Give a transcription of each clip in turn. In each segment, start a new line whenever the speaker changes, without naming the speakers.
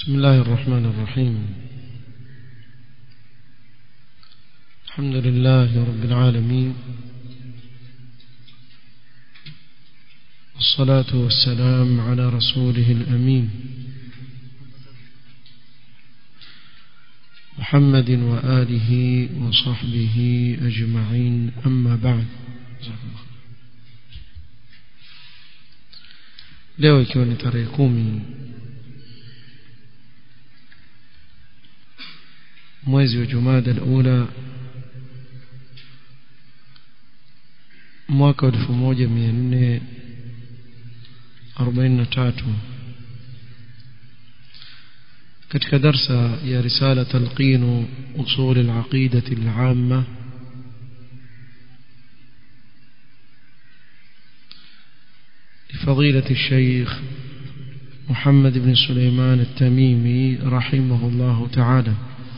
بسم الله الرحمن الرحيم الحمد لله رب العالمين والصلاة والسلام على رسوله الأمين محمد وآله وصحبه أجمعين أما بعد leo ikiwa ni tarehe kumi mwezi wa jumada alula mwaka wa elfu moja mia nne arobaini na tatu katika darsa ya risala talqinu usul alaqidati alama لفضيلة الشيخ محمد بن سليمان التميمي رحمه الله تعالى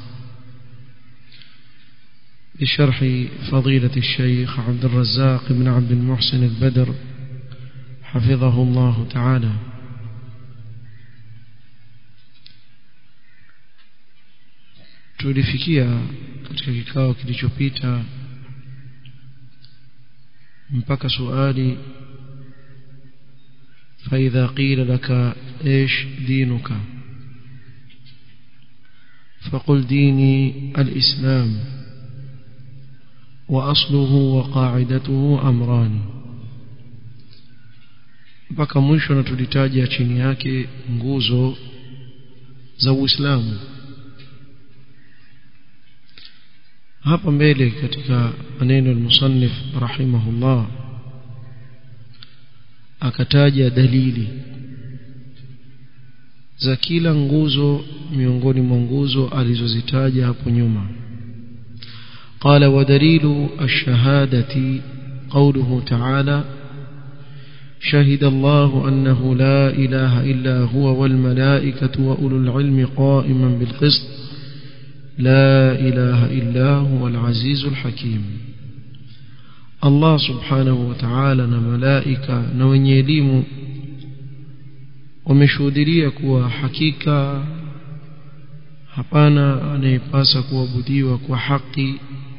بشرح فضيلة الشيخ عبد الرزاق بن عبد المحسن البدر حفظه الله تعالى tulifikia katika kikao kilichopita mpaka suali فإذا قيل لك إيش دينك فقل ديني الإسلام وأصله وقاعدته أمران mpaka mwisho na tulitaja chini yake nguzo za Uislamu hapa mbele katika maneno al-musannif rahimahullah akataja dalili za kila nguzo miongoni mwa nguzo alizozitaja hapo nyuma قال ودليل الشهادة قوله تعالى شهد الله أنه لا إله إلا هو والملائكة وأولو العلم قائما بالقسط لا إله إلا هو العزيز الحكيم Allah subhanahu wa ta'ala na malaika na wenye elimu wameshuhudia kuwa hakika hapana anayepasa kuabudiwa kwa haki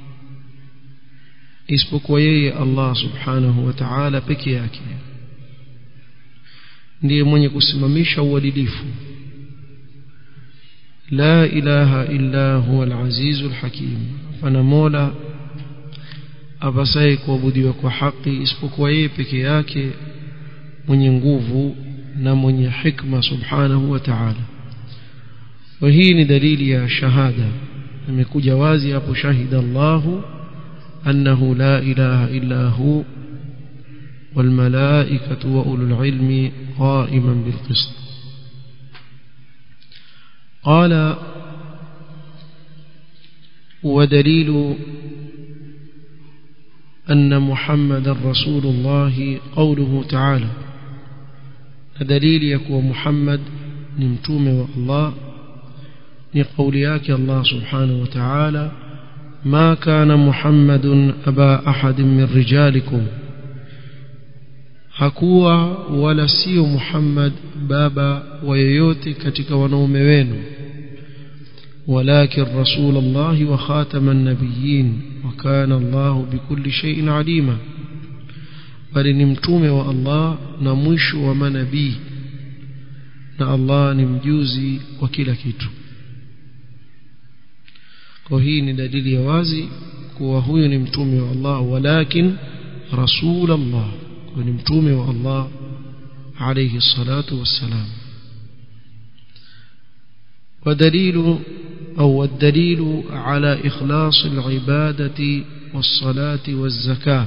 isipokuwa yeye Allah subhanahu wa ta'ala peke yake ndiye mwenye kusimamisha uadilifu la ilaha illa huwa al-aziz al-hakim hapana mola apasaye kuabudiwa kwa haki isipokuwa yeye peke yake mwenye nguvu na mwenye hikma subhanahu wa ta'ala wa hii ni dalili ya shahada imekuja wazi hapo shahida Allahu annahu la ilaha illa hu والملائكة وأولو العلم قائما بالقسط قال ودليل أن محمد رسول الله قوله تعالى دليل يكون محمد نمتوم والله لقول ياك الله سبحانه وتعالى ما كان محمد أبا أحد من رجالكم hakuwa wala sio Muhammad baba wa yeyote katika wanaume wenu ولكن رسول الله وخاتم النبيين وكان الله بكل شيء عليما bali ni mtume wa Allah na mwisho wa manabii na Allah ni mjuzi wa kila kitu kwa hii ni dalili ya wazi kuwa huyu ni mtume wa Allah walakin rasul Allah kwa ni mtume wa Allah alayhi salatu wassalam ودليل أو الدليل على إخلاص العبادة والصلاة والزكاة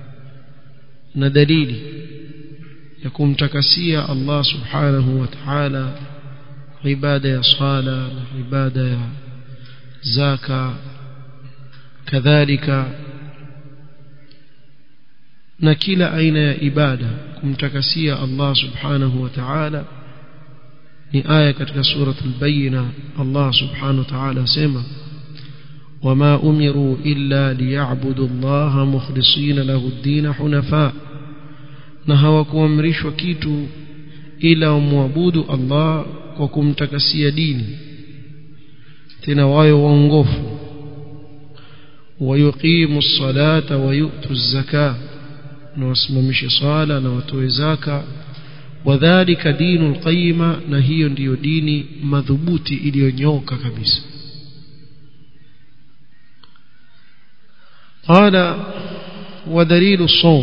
ندليل يكون تكسيا الله سبحانه وتعالى عبادة صلاة عبادة زكاة كذلك نكيل أين عبادة كم تكسيا الله سبحانه وتعالى ni aya katika suratul bayina Allah subhanahu wa ta'ala sema wama umiru illa liya'budu Allah mukhlisina lahu ad-din hunafa na hawakuamrishwa kitu ila wamwabudu Allah kwa kumtakasia dini tena wawe waongofu wayuqimu ssalata wayutu zaka na wasimamishe swala na watoe zaka wadhalika dinu lqayima na hiyo ndiyo dini madhubuti iliyonyoka kabisa qala ودليل الصوم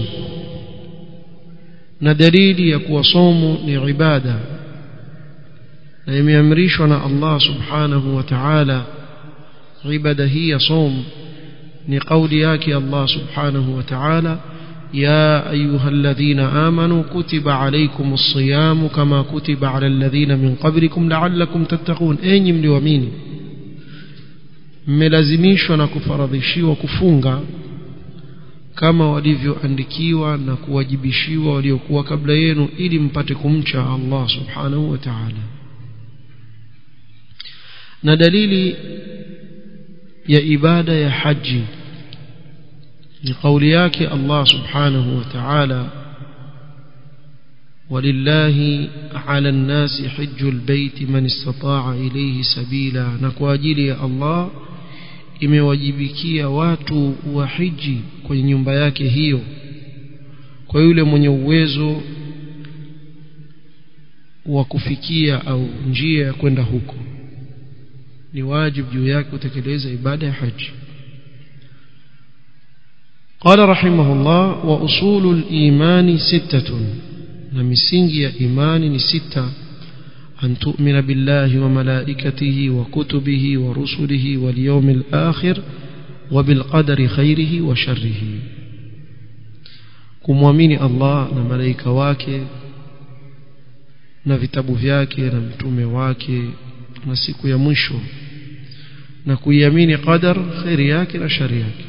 na dalili ya kuwa somo ni ibada na imeamrishwa na Allah subhanahu wa ta'ala ibada hii ya som ni kauli yake Allah subhanahu wa ta'ala يا أيها الذين آمنوا كتب عليكم الصيام كما كتب على الذين من قبلكم لعلكم تتقون أين مليومين mmelazimishwa na kufaradhishiwa kufunga kama walivyoandikiwa na kuwajibishiwa waliokuwa kabla yenu ili mpate kumcha Allah subhanahu wa ta'ala na dalili ya ibada ya haji ni kauli yake Allah subhanahu wa ta'ala ولله على الناس حج البيت من استطاع إليه سبيلا نكواجيل يا الله imewajibikia watu wa hiji kwenye nyumba yake hiyo kwa yule mwenye uwezo wa kufikia au njia ya kwenda huko ni wajibu juu yake kutekeleza ibada ya haji قال رحمه الله وأصول الإيمان ستة نمسنجي إيمان ستة أن تؤمن بالله وملائكته وكتبه ورسله واليوم الآخر وبالقدر خيره وشره kumwamini Allah na malaika wake na vitabu vyake na mtume wake na siku ya mwisho na kuiamini qadar khairi yake na shari yake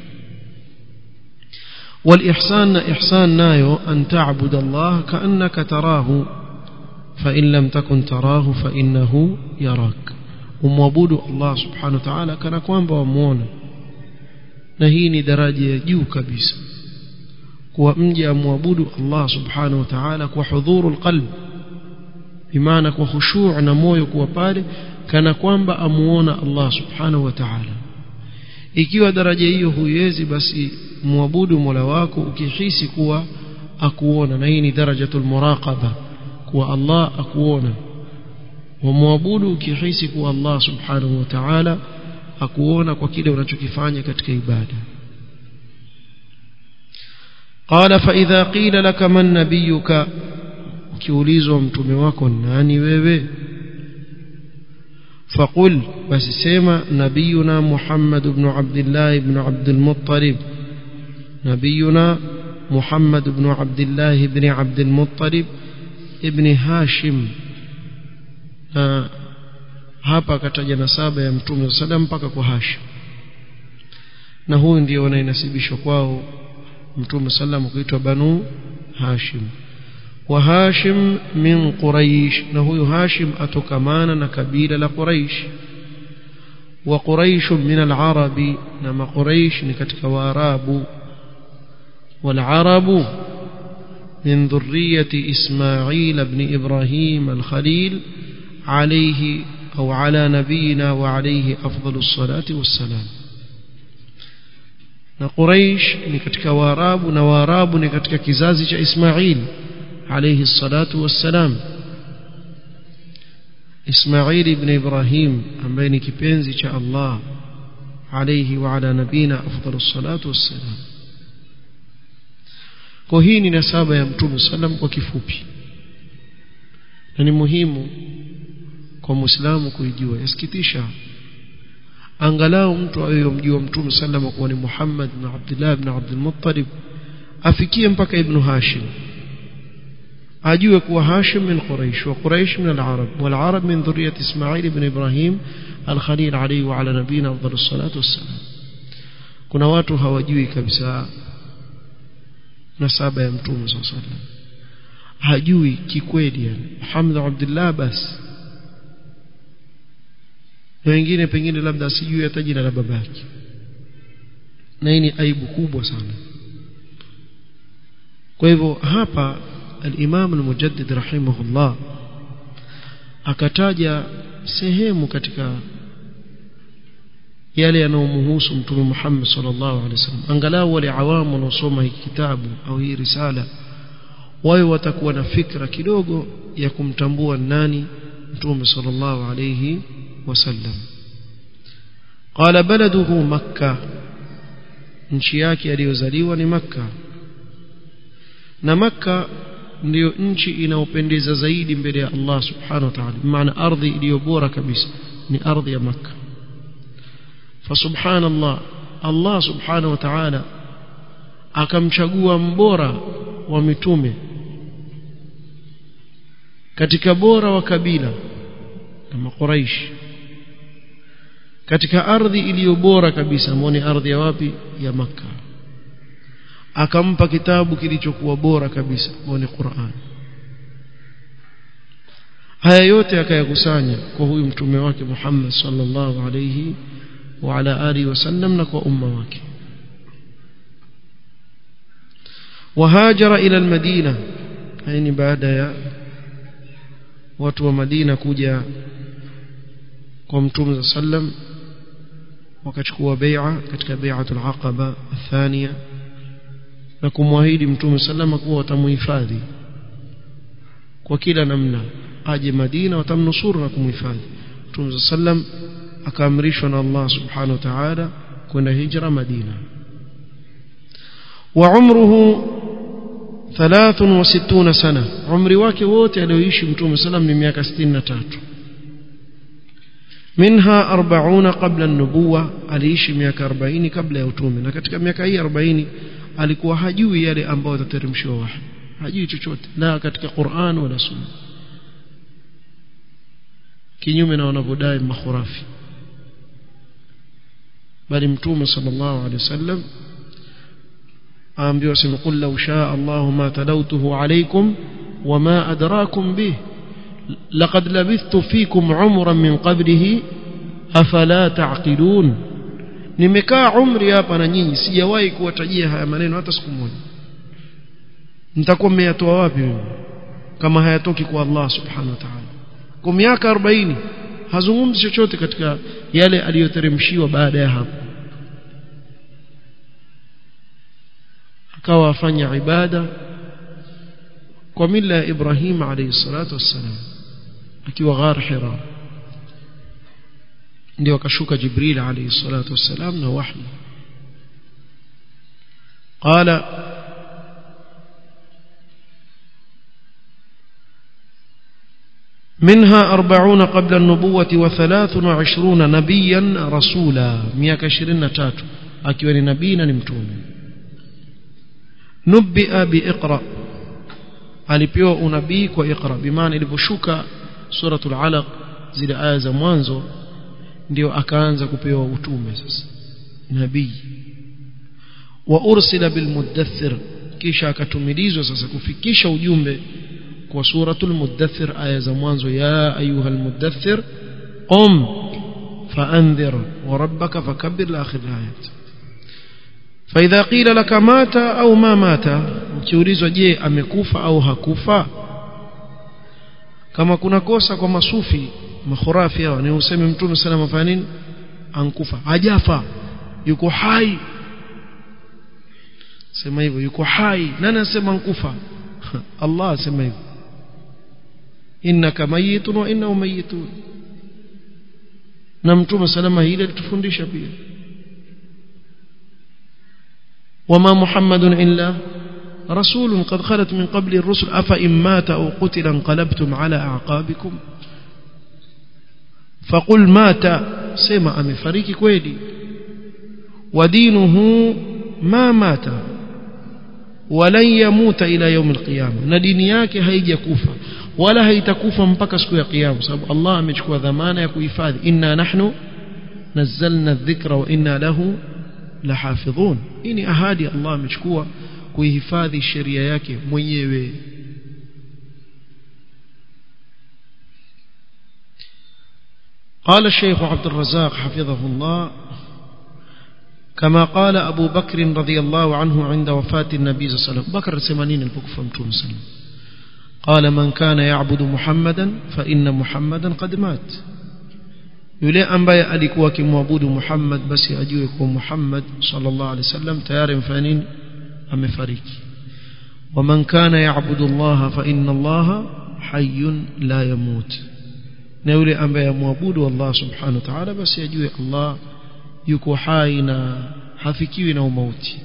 والإحسان إحسان نايو أن تعبد الله كأنك تراه فإن لم تكن تراه فإنه يراك umwabudu Allah subhanahu wa ta'ala kana kwamba wamuona na hii ni daraja ya juu kabisa kuwa mje amwabudu Allah subhanahu wa ta'ala kwa hudhurul qalb bimaana kwa khushu' na moyo kuwa pale kana kwamba amuona Allah subhanahu wa ta'ala ikiwa daraja hiyo huiwezi basi muabudu Mola wako ukihisi kuwa akuona na hii ni darajatul muraqaba kuwa Allah akuona wamwabudu ukihisi kuwa Allah subhanahu wa ta'ala akuona kwa kile unachokifanya katika ibada قال فإذا قيل لك من نبيك ukiulizwa mtume wako nani wewe فقل بس سيما نبينا محمد بن عبد الله بن عبد المطلب نبينا محمد بن عبد الله بن عبد المطلب ابن هاشم hapa akataja nasaba ya mtume sallam mpaka kwa Hashim na huyu ndio wanainasibishwa kwao mtume sallam kuitwa banu Hashim wa Hashim min Quraish na huyu Hashim atokamana na kabila la Quraish wa Quraish min al-Arabi na ma Quraish ni katika Waarabu wal Arabu من ذرية إسماعيل بن إبراهيم الخليل عليه أو على نبينا وعليه أفضل الصلاة والسلام na Quraish ni katika Waarabu na Waarabu ni katika kizazi cha Ismail alayhi salatu wassalam Ismail ibn Ibrahim ambaye ni kipenzi cha Allah alayhi wa ala nabina afdalus salatu wassalam kwa hii ni nasaba ya Mtume sallam kwa kifupi na ni muhimu kwa Muislamu kuijua yasikitisha angalau mtu ayomjua Mtume sallam kuwa ni Muhammad na Abdullah ibn Abdul Muttalib afikie mpaka Ibn Hashim ajue kuwa Hashim min Quraish wa Quraish min al-Arab wal Arab min dhurriyyat Ismail ibn Ibrahim al-Khalil alayhi wa ala nabina afdalus salatu wassalam kuna watu hawajui kabisa nasaba ya Mtume sallallahu alayhi wasallam hajui kikweli yani Muhammad Abdullah basi na wengine pengine labda asijui hata jina la babake na hii ni aibu kubwa sana kwa hivyo hapa al-Imam al-Mujaddid rahimahullah akataja sehemu katika yale yanayomhusu mtume Muhammad sallallahu alaihi wasallam angalau wale awamu wanaosoma hiki kitabu au hii risala wawe watakuwa na fikra kidogo ya kumtambua nani mtume sallallahu alaihi wasallam qala baladuhu makkah nchi yake aliyozaliwa ni makka na makka ndiyo nchi inayopendeza zaidi mbele ya Allah subhanahu wa ta'ala maana ardhi iliyo bora kabisa ni ardhi ya makka فسبحان الله الله سبحانه وتعالى akamchagua mbora wa mitume katika bora wa kabila na makuraish katika ardhi iliyo bora kabisa ambao ni ardhi ya wapi ya maka akampa kitabu kilichokuwa bora kabisa ambao ni Qur'an haya yote akayakusanya kwa huyu mtume wake Muhammad sallallahu alayhi wa ala alihi wasallam na kwa umma wake وهاجر إلى المدينة يعني بعد يا watu wa Madina kuja kwa Mtume sallam wakachukua bai'a katika bai'atul aqaba athania na kumwahidi Mtume sallam kuwa watamuhifadhi kwa kila namna aje Madina watamnusuru na kumhifadhi Mtume sallam akaamrishwa na Allah subhanahu wa ta'ala kwenda hijra Madina wa umruhu 63 sana umri wake wote alioishi mtume sallam ni miaka 63 minha 40 qabla an-nubuwa aliishi miaka 40 kabla ya utume na katika miaka hii 40 alikuwa hajui yale ambayo yatateremshwa wahi hajui chochote la katika Qur'an wala Sunna kinyume na wanavyodai makhurafi bali mtume sallallahu alaihi wasallam aambiwa sema qul law shaa Allah ma talawtuhu alaykum wama adrakum bih laqad labithtu fikum umran min qablihi afala taqilun nimekaa umri hapa na nyinyi sijawahi kuwatajia haya maneno hata siku moja nitakuwa mmeyatoa wapi mimi kama hayatoki kwa Allah subhanahu wa ta'ala kwa miaka 40 hazungumzi chochote katika yale aliyoteremshiwa baada ya hapo akawa afanya ibada kwa mila ya Ibrahim alayhi salatu wassalam akiwa ghar Hira ndio akashuka Jibril alayhi salatu wassalam na wahi قال منها أربعون قبل النبوة وثلاث وعشرون نبيا رسولا مياك عشرين تاتو أكيواني نبينا نمتون نبئ بإقرأ alipewa unabii kwa iqra bimaana iliposhuka suratul alaq zile aya za mwanzo ndio akaanza kupewa utume sasa nabii wa ursila bil mudaththir kisha akatumilizwa sasa kufikisha ujumbe kwa suratul mudaththir aya za mwanzo ya ayuha mudaththir qum faanzir wa rabbaka fakabbir la akhir ayat فإذا قيل لك مات أو ما مات ukiulizwa je amekufa au hakufa kama kuna kosa kwa masufi makhurafi hao ni useme mtume sallallahu alayhi wasallam nini ankufa hajafa yuko hai sema hivyo yuko hai nani anasema ankufa Allah asema hivyo innaka mayitun wa innahu mayitun na mtume salama hili alitufundisha pia وما محمد إلا رسول قد خلت من قبل الرسل أفإن مات أو قتل انقلبتم على أعقابكم فقل مات سمع أمفريك كويلي ودينه ما مات ولن يموت إلى يوم القيامة نديني yake haijakufa wala haitakufa mpaka siku ya kiyama sababu Allah amechukua dhamana ya kuhifadhi inna nahnu nazzalna adh-dhikra wa inna lahu lahafidhun hii ni ahadi Allah amechukua kuihifadhi sheria yake mwenyewe قال الشيخ عبد الرزاق حفظه الله كما قال أبو بكر رضي الله عنه عند وفاة النبي صلى الله عليه وسلم بكر سمانين البكفة متون سلم قال من كان يعبد محمدا فإن محمدا قد مات yule ambaye alikuwa akimwabudu Muhammad basi ajue kuwa Muhammad sallallahu alaihi wasallam tayari mfanya nini amefariki waman kana yaabudu Allah fa inna Allah hayyun la yamut na yule ambaye amwabudu Allah subhanahu wa ta'ala basi ajue Allah yuko hai na hafikiwi na umauti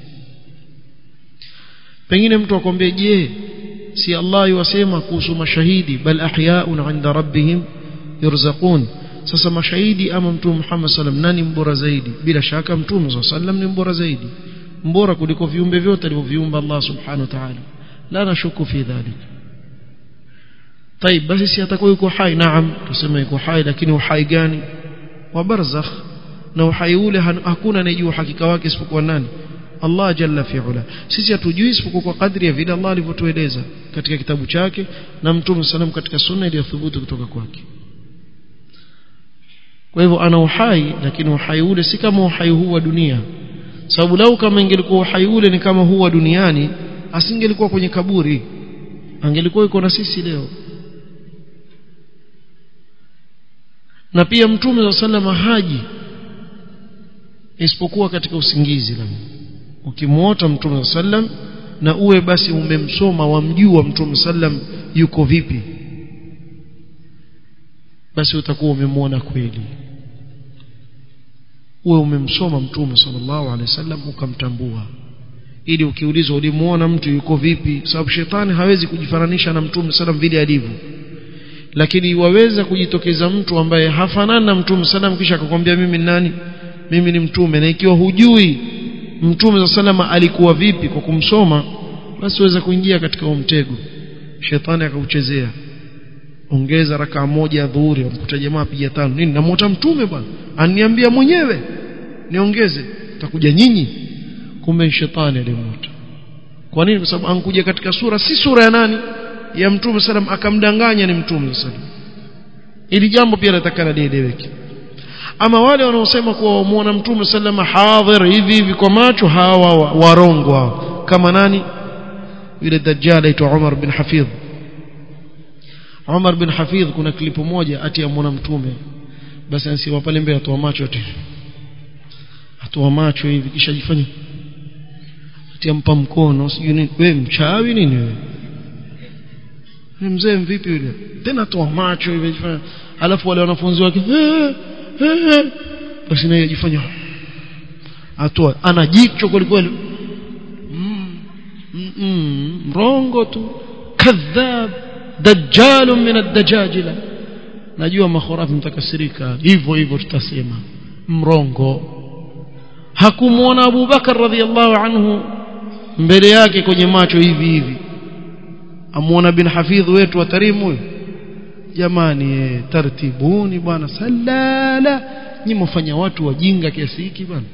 pengine mtu akwambie je si Allah yuwasema kuhusu mashahidi bal ahyaun 'inda rabbihim yurzaqun sasa mashahidi ama mtume Muhammad sallam nani mbora zaidi bila shaka mtume sallam ni mbora zaidi mbora kuliko viumbe vyote alivyoviumba Allah subhanahu wa ta'ala la nashuku fi dhalik طيب basi si atakuwa yuko hai naam tuseme yuko hai lakini uhai gani wa barzakh na uhai ule hakuna anayejua hakika wake isipokuwa nani Allah jalla fi'ala sisi hatujui isipokuwa kwa kadri ya vile Allah alivyotueleza katika kitabu chake na mtume sallam katika sunna iliyothubutu kutoka kwake kwa hivyo ana uhai lakini uhai ule si kama uhai huu wa dunia sababu lau kama ingelikuwa uhai ule ni kama huu wa duniani asingelikuwa kwenye kaburi angelikuwa yuko na sisi leo na pia mtume wa sallama haji isipokuwa katika usingizi la ukimwota mtume wa sallam na uwe basi umemsoma wamjua mtume sallam yuko vipi basi utakuwa umemwona kweli uwe umemsoma mtume sallallahu alaihi wasallam ukamtambua ili ukiulizwa ulimuona mtu yuko vipi sababu shetani hawezi kujifananisha na mtume sallam vile alivyo lakini waweza kujitokeza mtu ambaye hafanani na mtume sallam kisha akakwambia mimi ni nani mimi ni mtume na ikiwa hujui mtume sallam alikuwa vipi kwa kumsoma basi waweza kuingia katika huo mtego shetani akauchezea ongeza rakaa moja ya dhuhuri amkuta jamaa piga tano nini namuota mtume bwana aniambia mwenyewe niongeze takuja nyinyi kumbe shetani alimuota kwa nini kwa sababu ankuja katika sura si sura ya nani ya mtume sallam akamdanganya ni mtume sallam ili jambo pia natakana lieleweke ama wale wanaosema kuwa wamuona mtume sallam hadhir hivi hivi kwa macho hawa warongo kama nani yule dajjal aitwa Umar bin Hafidh Umar bin Hafidh kuna klipu moja ati ya mwana mtume basi anasema pale mbele atoa macho ati atoa macho hivi kisha jifanye ati ampa mkono sijui nini wewe mchawi nini wewe ni mzee mvipi yule tena atoa macho hivi jifanye alafu wale wanafunzi wake basi naye jifanya atoa ana jicho kweli kweli mrongo tu kadhab dajjal min ad-dajajila najua makhurafi mtakasirika hivyo hivyo tutasema mrongo hakumuona Abu Bakar radhiallahu anhu mbele yake kwenye macho hivi hivi amuona bin hafidh wetu wa tarimu huyo jamani tartibuni bwana salala nyinyi mfanya watu wajinga kiasi hiki bwana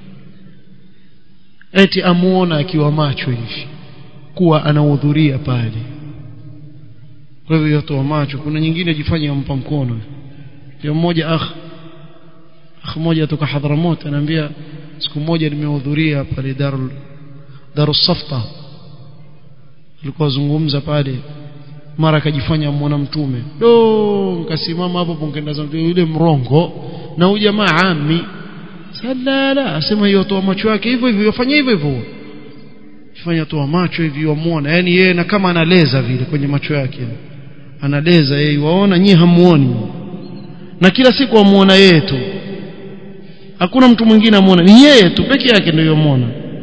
eti amuona akiwa macho hivi kuwa anahudhuria pale kwa hivyo yotoa macho kuna nyingine jifanya ampa mkono ndio mmoja akh akh mmoja kutoka Hadhramut ananiambia siku moja nimehudhuria pale Darul Darus Safta alikuwa zungumza pale mara akajifanya mwana mtume do nikasimama hapo pongenda zangu yule mrongo na huyu jamaa ami salala asema hiyo toa macho yake hivyo hivyo yafanya hivyo hivyo fanya toa macho hivi wamuona yani yeye na kama analeza vile kwenye macho yake analeza yeye waona nyie hamuoni na kila siku wamuona yeye tu hakuna mtu mwingine amuona ni yeye tu peke yake ndio yomuona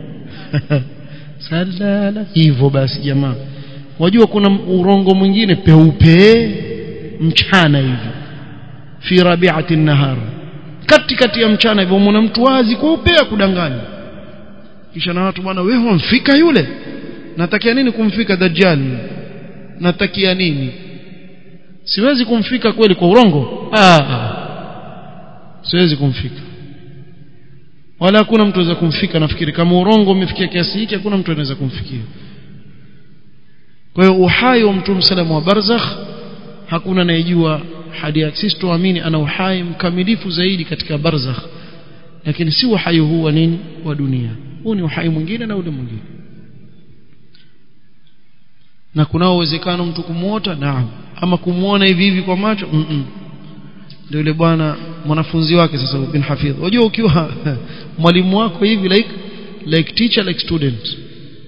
salala hivyo basi jamaa wajua kuna urongo mwingine peupe mchana hivi fi rabi'ati nahar katikati ya mchana hivyo muona mtu wazi kweupe kudanganya kisha na watu bwana wewe wamfika yule natakia nini kumfika dajjal natakia nini siwezi kumfika kweli kwa urongo ah, ah. siwezi kumfika wala hakuna mtu anaweza kumfika nafikiri kama urongo umefikia kiasi hiki hakuna mtu anaweza kumfikia kwa hiyo uhai wa mtume salamu wa barzakh hakuna anayejua hadi yake sisi tuamini ana uhai mkamilifu zaidi katika barzakh lakini si uhai huu wa nini wa dunia huu ni uhai mwingine na ule mwingine na kunao uwezekano mtu kumuota naam ama kumuona hivi hivi kwa macho mm -mm. ndio yule bwana mwanafunzi wake sasa bin hafidh unajua ukiwa mwalimu wako hivi like like teacher like student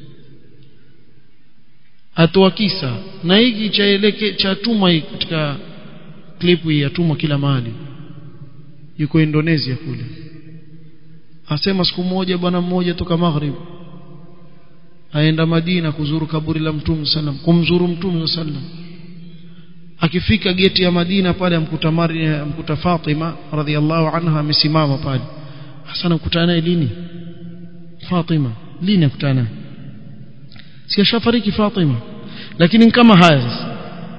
atoa kisa na hiki cha eleke cha tuma katika clip hii yatumwa kila mahali yuko Indonesia kule asema siku moja bwana mmoja toka maghrib aenda Madina kuzuru kaburi la Mtume sallam kumzuru Mtume sallam akifika geti ya Madina pale amkuta Mari amkuta Fatima radhiallahu anha amesimama pale hasa nakutana naye lini Fatima lini nakutana si ashafariki Fatima lakini kama haya sasa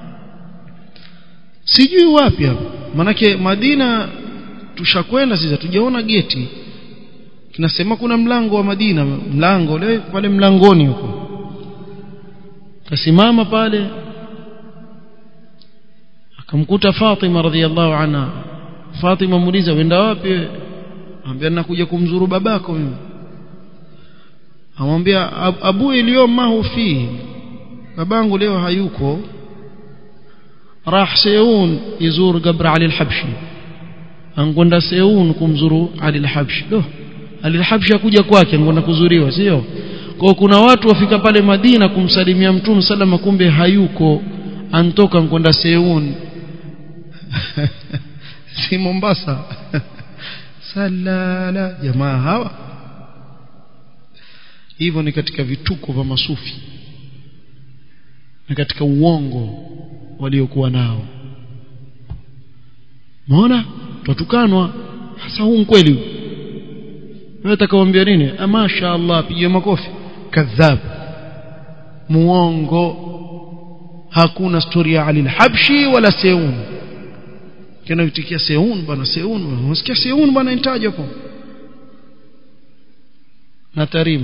sijui wapi hapo manake Madina tushakwenda sisi tujaona geti kinasema kuna mlango wa Madina mlango leo pale mlangoni huko kasimama pale akamkuta Fatima radhiallahu anha Fatima muuliza wenda wapi ambia nakuja kumzuru babako mimi amwambia abu iliyoma fi babangu leo hayuko راح سيون يزور قبر علي الحبشي ankwenda Seun kumzuru Ali al-Habshi do Ali al-Habshi akuja kwake ankwenda kuzuriwa sio kwa kuna watu wafika pale Madina kumsalimia Mtume salama kumbe hayuko antoka ankwenda Seun si Mombasa salala jamaa hawa hivyo ni katika vituko vya masufi na katika uongo waliokuwa nao maona twatukanwa hasa huu kweli wewe utakaoambia nini masha Allah pigie makofi kadhab muongo hakuna story ya Ali al-Habshi wala Seun kana utikia Seun bwana Seun unasikia Seun bwana intaje hapo na Tarim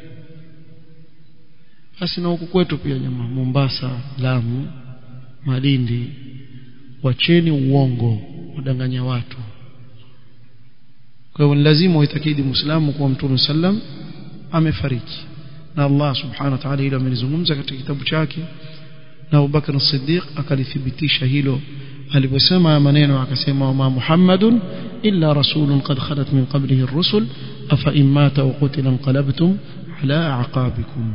basi na huku kwetu pia jamaa Mombasa Lamu Malindi wacheni uongo kudanganya watu kwa hivyo lazima uitakidi muislamu kuwa mtume sallam amefariki na Allah subhanahu wa ta'ala hilo amelizungumza katika kitabu chake na Abu Bakar as-Siddiq akalithibitisha hilo aliposema maneno akasema ma Muhammadun illa rasulun qad khalat min qablihi ar-rusul afa in mata aw qutila inqalabtum ala a'qabikum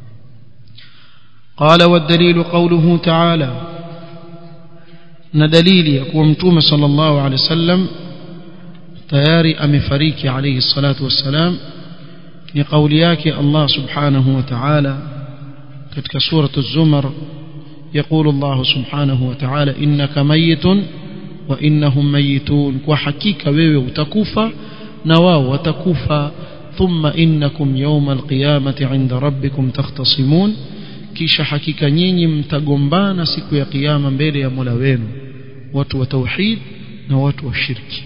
قال والدليل قوله تعالى na dalili ya kuwa mtume sallallahu alaihi wasallam tayari amefariki alayhi salatu wassalam ni kauli yake Allah subhanahu wa ta'ala katika surah az-zumar يقول الله سبحانه وتعالى إنك ميت وإنهم ميتون وحقيقة wewe utakufa na wao watakufa ثم إنكم يوم القيامة عند ربكم تختصمون kisha hakika nyinyi mtagombana siku ya kiyama mbele ya Mola wenu watu wa tauhid na watu wa shirki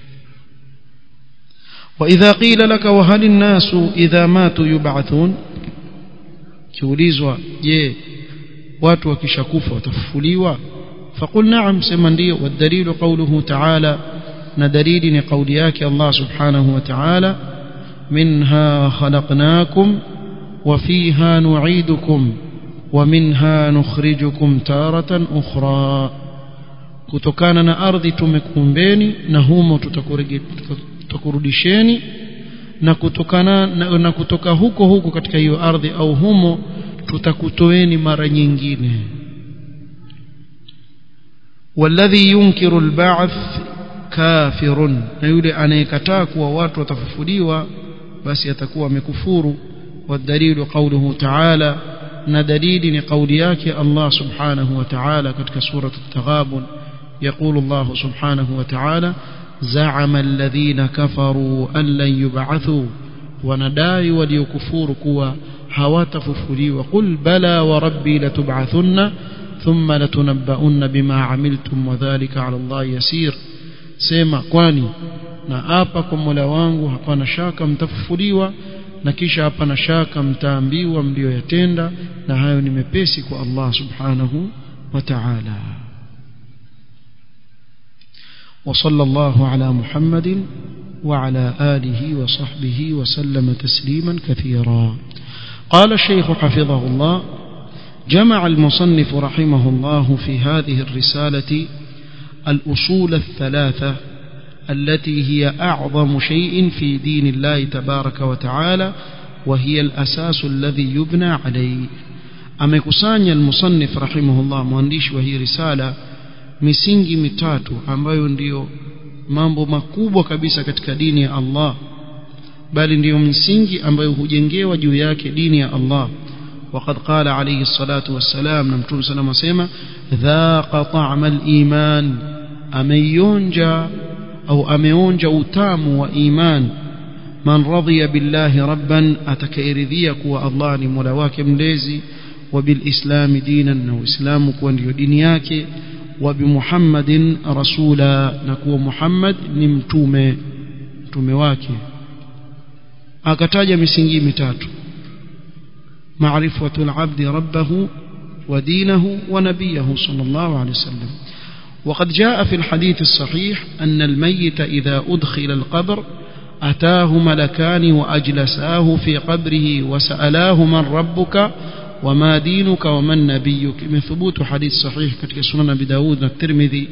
وإذا قيل لك وهل الناس إذا ماتوا يبعثون kiulizwa je watu wakishakufa watafufuliwa فقل نعم sema ndio والدليل قوله تعالى na dalili ni kauli yake Allah subhanahu wa ta'ala منها خلقناكم وفيها نعيدكم ومنها نخرجكم تارة أخرى kutokana na ardhi tumekuumbeni na humo tutakurudisheni na kutokana na, na kutoka huko huko katika hiyo ardhi au humo tutakutoeni mara nyingine walladhi yunkiru alba'th kafirun na yule anayekataa kuwa watu watafufuliwa basi atakuwa amekufuru والدليل قوله تعالى ندليل لقولياك الله سبحانه وتعالى كتك سورة التغابن يقول الله سبحانه وتعالى زعم الذين كفروا أن لن يبعثوا ونداي وليكفور كوا هواتففلي وقل بلى وربي لتبعثن ثم لتنبؤن بما عملتم وذلك على الله يسير سيما kwani na apa kwa Mola wangu hapana shaka mtafufuliwa na kisha hapana shaka mtaambiwa mlioyatenda na hayo ni mepesi kwa Allah subhanahu wa ta'ala وصلى الله على محمد وعلى آله وصحبه وسلم تسليما كثيرا قال الشيخ حفظه الله جمع المصنف رحمه الله في هذه الرسالة الأصول الثلاثة التي هي أعظم شيء في دين الله تبارك وتعالى وهي الأساس الذي يبنى عليه amekusanya almusannif rahimahullah mwandishi wa hii risala misingi mitatu ambayo ndiyo mambo makubwa kabisa katika dini ya Allah bali ndiyo misingi ambayo hujengewa juu yake dini ya Allah وقد قال عليه الصلاة والسلام نمتون سلام سيما ذاق طعم الإيمان أميونجا أو أميونجا وتام وإيمان من رضي بالله ربا أتكيرذيك والله نمولواك مليزي وبالإسلام دينا وإسلامك ونيو دينياك وبمحمد رسولا نكو محمد نمتومي متومي akataja misingi mitatu معرفة العبد ربه ودينه ونبيه صلى الله عليه وسلم وقد جاء في الحديث الصحيح أن الميت إذا أدخل القبر أتاه ملكان وأجلساه في قبره وسألاه من ربك وما دينك ومن نبيك من ثبوت حديث صحيح كتك سنن بداود الترمذي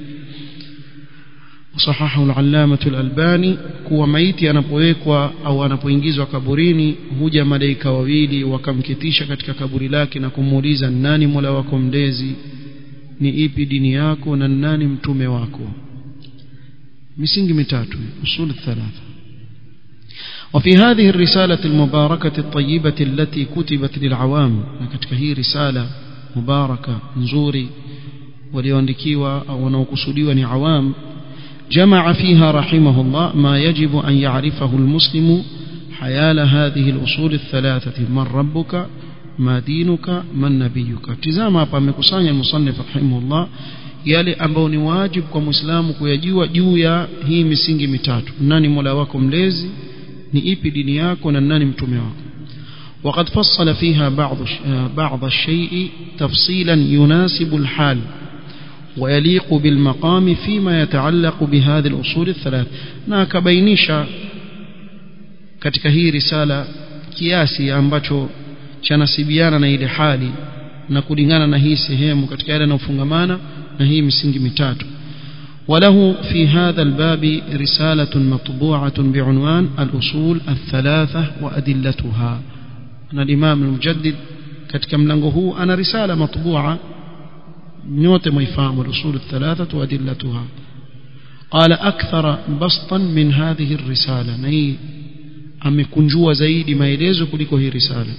وصححه العلامة الألباني kuwa maiti anapowekwa au anapoingizwa kaburini huja malaika wawili wakamketisha katika kaburi lake na kumuuliza nani mola wako mlezi ni ipi dini yako na nani mtume wako misingi mitatu usul thalatha وفي هذه الرسالة المباركة الطيبة التي كتبت للعوام katika hii risala mubaraka nzuri walioandikiwa au wanaokusudiwa ni awam جمع فيها رحمه الله ما يجب أن يعرفه المسلم حيال هذه الأصول الثلاثة من ربك ما دينك من نبيك تزام hapa amekusanya المصنف رحمه الله yale ambayo ni wajibu kwa muislamu kuyajua juu ya hii misingi mitatu nani mola wako mlezi ni ipi dini yako na nani mtume wako وقد فصل فيها بعض بعض الشيء تفصيلا يناسب الحال ويليق بالمقام فيما يتعلق بهذه الأصول الثلاث na akabainisha katika hii risala kiasi ambacho chanasibiana na ile hali na kulingana na hii sehemu katika yale yanayofungamana na hii misingi mitatu وله في هذا الباب رسالة مطبوعة بعنوان الأصول الثلاثة وأدلتها أنا الإمام المجدد katika mlango huu ana risala matbua nyote mwifahamu الأصول الثلاثة وأدلتها قال أكثر بسطا من هذه الرسالة نهي amekunjua zaidi maelezo kuliko hii risala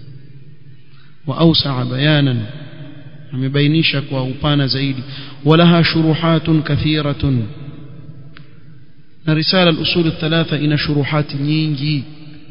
واوسع بيانا amebainisha kwa upana zaidi walaha shuruhatun kathiratun na risala al-usul الثلاثه ina shuruhati nyingi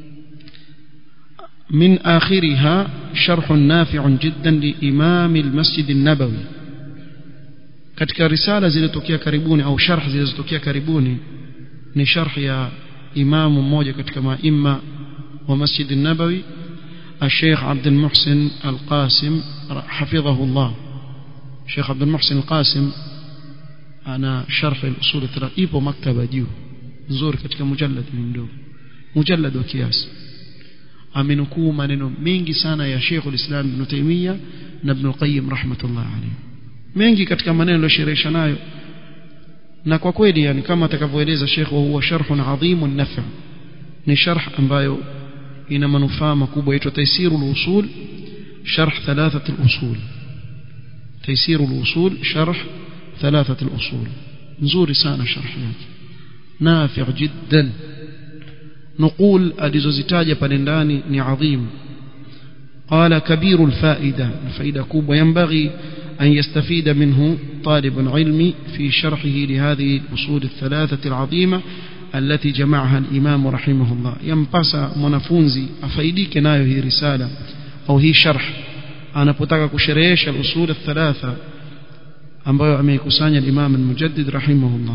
من آخرها شرح نافع جدا لإمام المسجد النبوي katika risala zilizotokea karibuni au sharh zilizotokea karibuni ni sharh ya imamu mmoja katika maima wa Masjid an-Nabawi الشيخ عبد المحسن القاسم حفظه الله الشيخ عبد المحسن القاسم أنا شرح الأصول الثلاثة ipo maktaba juu nzuri katika mujallad mdogo mujallad wa kiasi amenukuu maneno mengi sana ya Sheikh ulislam Ibn Taymiyyah na Ibn Qayyim rahmatullah alayhi mengi katika maneno aliyosherehesha nayo na kwa kweli yani kama atakavyoeleza Sheikh wa huwa sharhun adhimun naf' ni sharh ambayo ina manufaa makubwa yaitwa taysirul usul sharh thalathat al-usul taysirul usul sharh thalathat al-usul nzuri sana sharh yake nafi' jiddan نقول alizozitaja pale ndani ni adhim قال كبير الفائدة الفائدة كوب وينبغي أن يستفيد منه طالب العلم في شرحه لهذه الأصول الثلاثة العظيمة التي جمعها الإمام رحمه الله ينبس منفونزي أفايديك نايو هي رسالة أو هي شرح أنا بتاك كشريش الأصول الثلاثة ambayo ameikusanya الإمام المجدد رحمه الله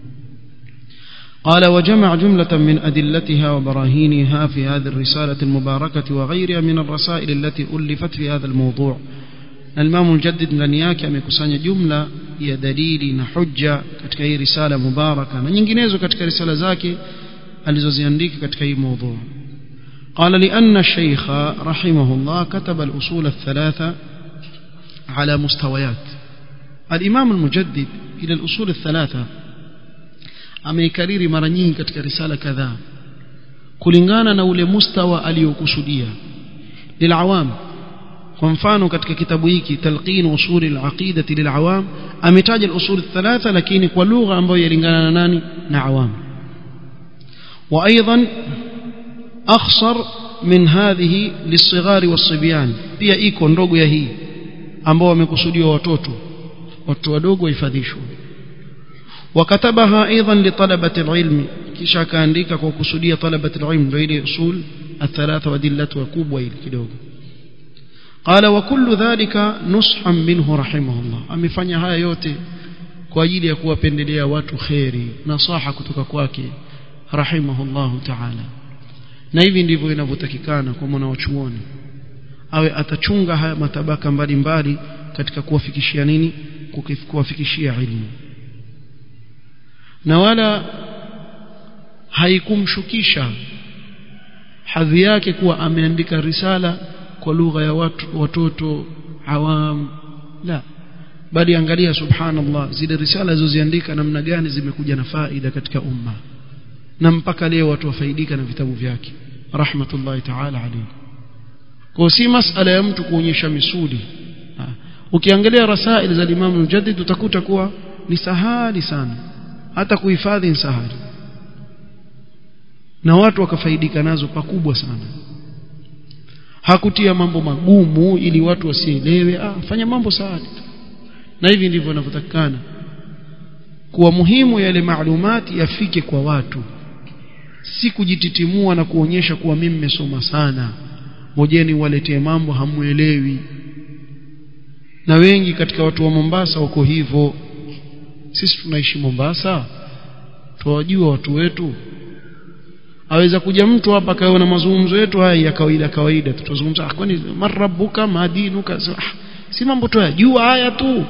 قال وجمع جملة من أدلتها وبراهينها في هذه الرسالة المباركة وغيرها من الرسائل التي ألفت في هذا الموضوع الإمام الجدد ndani yake amekusanya jumla ya dalili na hujja katika hii risala mubaraka na nyinginezo katika risala zake alizoziandika katika hii موضوع قال لأن الشيخ رحمه الله كتب الأصول الثلاثة على مستويات الإمام المجدد إلى الأصول الثلاثة ameikariri mara nyingi katika risala kadhaa kulingana na ule mustawa aliyokusudia lilawam kwa mfano katika kitabu hiki talqin usul al-aqidati lilawam ametaja al-usul thalatha lakini kwa lugha ambayo yalingana na nani na awam wa aidan akhsar min hadhihi lisighari wasibyan pia iko ndogo ya hii ambao wamekusudiwa watoto watu wadogo wahifadhishwe وكتبها ايضا لطلبه العلم kisha akaandika kwa kusudia طلبه العلم ndio ile usul الثلاثه وادلته kubwa ile kidogo قال وكل ذلك نصحا منه رحمه الله amefanya haya yote kwa ajili ya kuwapendelea watu khairi nasaha kutoka kwake rahimahullahu ta'ala na hivi ndivyo inavyotakikana kwa mwana wa chuoni awe atachunga haya matabaka mbalimbali katika kuwafikishia nini kuwafikishia ilmu na wala haikumshukisha hadhi yake kuwa ameandika risala kwa lugha ya watu watoto awam la bali angalia subhanallah zile risala zilizoziandika namna gani zimekuja na faida katika umma na mpaka leo watu wafaidika na vitabu vyake rahmatullahi ta'ala alayhi kwa si masala ya mtu kuonyesha misuli ha. ukiangalia rasail za Imam Mujaddid utakuta kuwa ni sahali sana hata kuhifadhi ni sahali na watu wakafaidika nazo pakubwa sana hakutia mambo magumu ili watu wasielewe ah fanya mambo sahali na hivi ndivyo inavyotakikana kuwa muhimu yale maalumati yafike kwa watu si kujititimua na kuonyesha kuwa mimi nimesoma sana ngojeni waletee mambo hamuelewi na wengi katika watu wa Mombasa wako hivyo sisi tunaishi Mombasa tuwajua watu wetu aweza kuja mtu hapa kawa na mazungumzo yetu haya ya kawaida kawaida tutazungumza ah kwani marabuka madinuka ah, si mambo tu yajua haya tu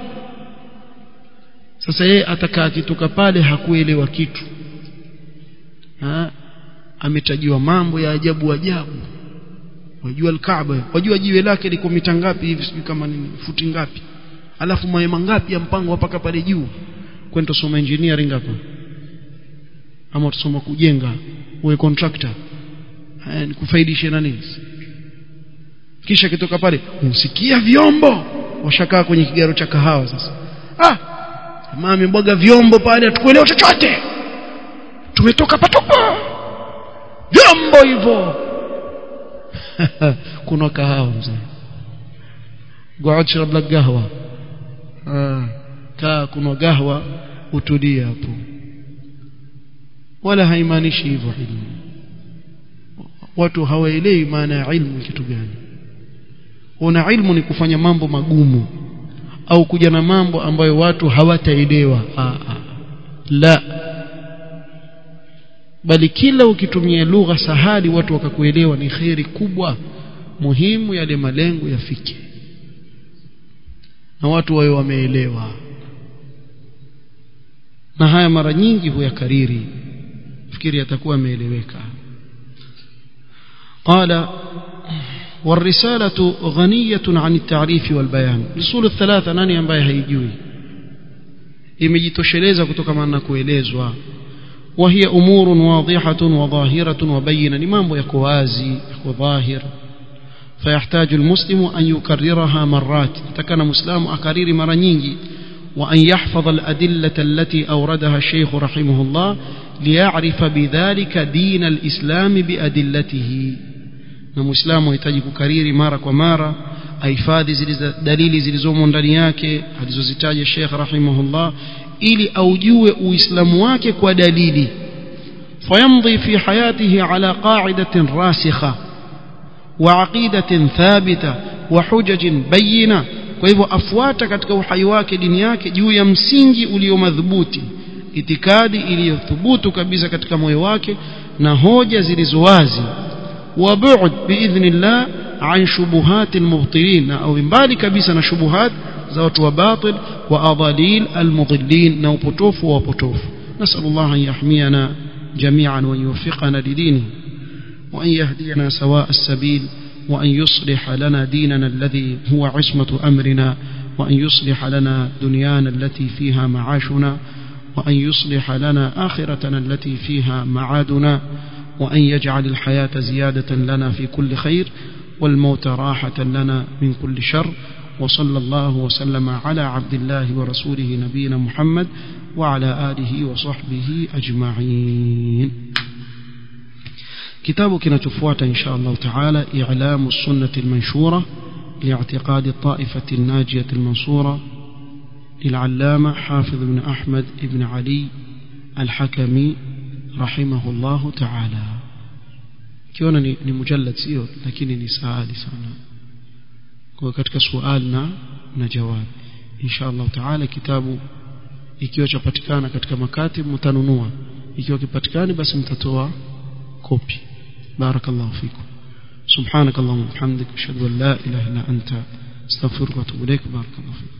sasa yeye atakaa akitoka pale hakuelewa kitu ha? ametajiwa mambo ya ajabu ajabu wajua alkaaba wajua jiwe lake liko mita ngapi hivi sijui kama ni futi ngapi alafu mahema ngapi ya mpango mpaka pale juu kwenda tusoma engineering hapa ama tusoma kujenga uwe contractor haya ni kufaidisha nani kisha kitoka pale usikia vyombo washakaa kwenye kigaro cha kahawa sasa ah mama amebwaga vyombo pale hatukuelewa chochote tumetoka patupa vyombo hivyo kuna kahawa mzee قعد اشرب لك قهوه آه. kaa kuna gahwa utulie hapo wala haimaanishi hivyo ilmu watu hawaelewi maana ya ilmu kitu gani una ilmu ni kufanya mambo magumu au kuja na mambo ambayo watu hawataelewa la bali kila ukitumia lugha sahali watu wakakuelewa ni kheri kubwa muhimu yale malengo yafike na watu wawe wameelewa na haya mara nyingi huyakariri fikiri atakuwa ameeleweka قال والرسالة غنية عن التعريف والبيان الأصول الثلاثة nani ambaye haijui imejitosheleza kutokana na kuelezwa وهي أمور واضحة وظاهرة وبينة ni mambo yako wazi yako dhahir فيحتاج المسلم أن يكررها مرات تكن مسلم أكرير مرة nyingi وأن يحفظ الأدلة التي أوردها الشيخ رحمه الله ليعرف بذلك دين الإسلام بأدلته na muislamu hahitaji kukariri mara kwa mara ahifadhi zile dalili zilizomo ndani yake alizozitaja Sheikh rahimahullah ili aujue uislamu wake kwa dalili fayamdhi fi hayatihi ala qa'idatin rasikha wa aqidatin thabita wa hujajin bayina kwa hivyo afuata katika uhai wake dini yake juu ya msingi ulio madhubuti itikadi iliyothubutu kabisa katika moyo wake na hoja zilizo wazi وبعد باذن الله عن شبهات المبطلين او mbali kabisa na shubuhat za watu wa batil wa adalil almudillin na upotofu wa wapotofu نسال الله ان يحمينا جميعا وان يوفقنا لدينه وان يهدينا سواء السبيل وان يصلح لنا ديننا الذي هو عصمه امرنا وأن يصلح لنا دنيانا التي فيها معاشنا وأن يصلح لنا آخرتنا التي فيها معادنا وأن يجعل الحياة زيادة لنا في كل خير والموت راحة لنا من كل شر وصلى الله وسلم على عبد الله ورسوله نبينا محمد وعلى آله وصحبه أجمعين كتاب كنتفوات إن شاء الله تعالى إعلام السنة المنشورة لاعتقاد الطائفة الناجية المنصورة للعلامة حافظ بن أحمد بن علي الحكمي رحمه الله تعالى kiona ni, ni mujallad sio lakini ni saali sana kwa katika suali na na jawab insha Allah taala kitabu ikiwa chapatikana katika makatib mtanunua ikiwa kipatikani basi mtatoa kopi barakallahu fikum سبحانك اللهم وبحمدك اشهد ان لا اله الا انت استغفرك واتوب اليك بارك الله فيك